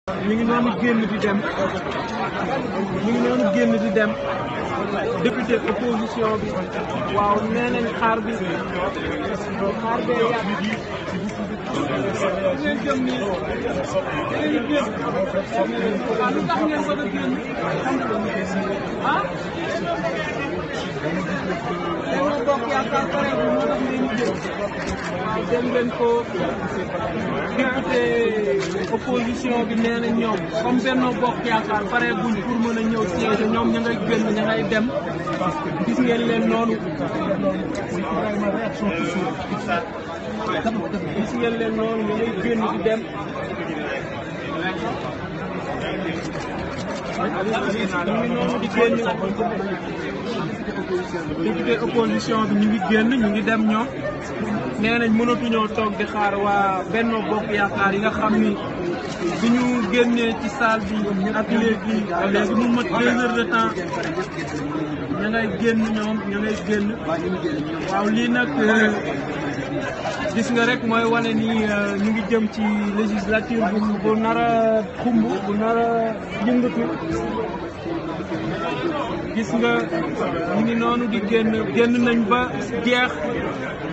ñu ngi noonu génn di dem ñu ngi noonu génn di dem député opposition bi waaw nee nañ xaar bi xaar bee yàgg ngeen jëm nii ngeen génn waaw lu tax ngeen bëgg a génn ah Benno Bokk Yaakaar pare bi moo tax ngeen génn waaw dem leen ko député opposition bi nee na ñoom comme Benno Bokk Yaakaar pare guñ pour mën a ñëw siège ñoom ña ngay génn ña ngay dem gis ngeen leen noonu gis ngeen leen noonu ña ngay génn di dem ñu ngi noonu di génn député opposition bi ñu ngi génn ñu ngi dem ñoom nee nañ mënatuñoo toog di xaar waa Benno Bokk Yaakaar yi nga xam ni bi ñu génnee ci salle bi ak léegi léegi mu mat deux heures de temps ña ngay génn ñoom ña ngay génn waaw lii nag gis nga rek mooy wane ni ñu ngi jëm ci législature bu bu nar a xumb bu nar a yëngatu gis nga ñu ngi noonu di génn génn nañ ba jeex